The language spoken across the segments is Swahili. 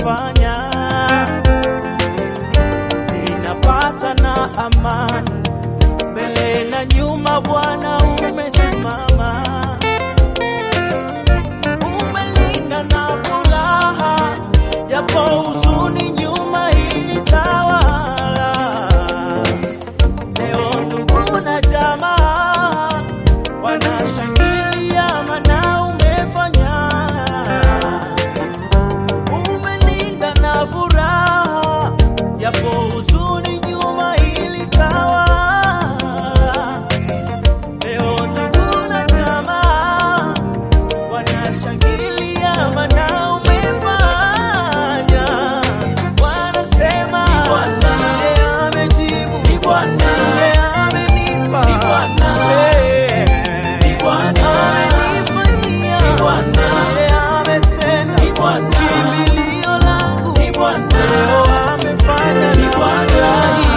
umefanya, ninapata na amani mbele na nyuma, Bwana umesimama, umelinda na furaha, japo huzuni nyuma ilitawala. Leo ndugu na jamaa wanashangilia, maana umefanya, umelinda na furaha, japo huzuni nyuma ilitawala. Leo ndugu na jamaa wanashangilia, maana umefanya, wanasema yeye amejibu, yeye amenipa, yeye amenifanyia, yeye ametenda, kimbilio langu leo amefanya nifurahi.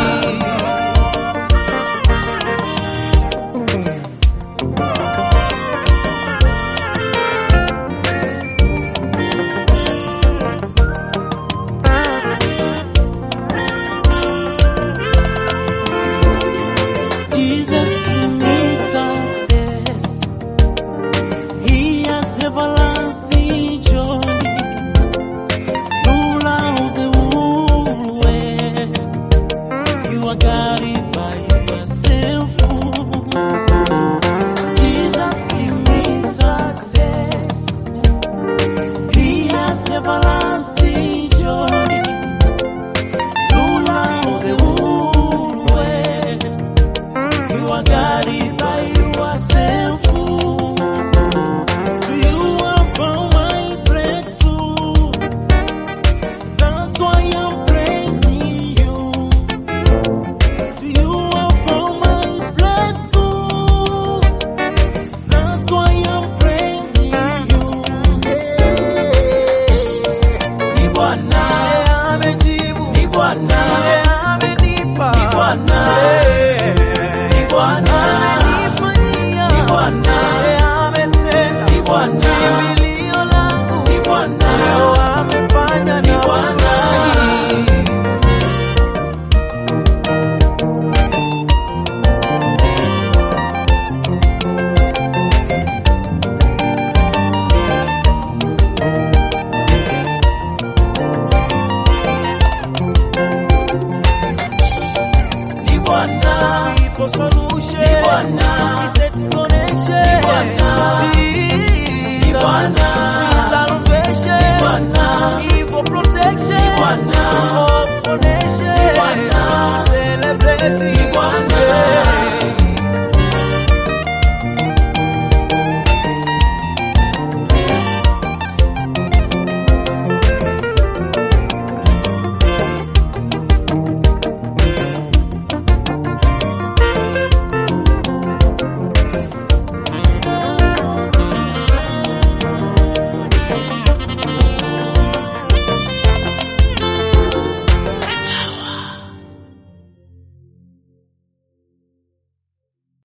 Jesus give me success. He has everlasting joy. Ruler of the whole world. You are guided by yourself. Jesus give me success. He has everlasting joy. Ruler of the whole world. You are guided by yourself. You have found my breakthrough. That's why I'm praising you. You have found my breakthrough. That's why I'm praising you. Ni Bwana amejibu, ni Bwana amenipa, ni Bwana ni Bwana amenifanyia, ni Bwana ametenda, ni Bwana kimbilio langu, ni Bwana leo amefanya, ni Bwana ni Bwana, ipo solution, ni Bwana, set connection, ni Bwana, ni Bwana, salvation, ni Bwana, ipo protection, ni Bwana, hope for nation, ni Bwana, celebrate, ni Bwana.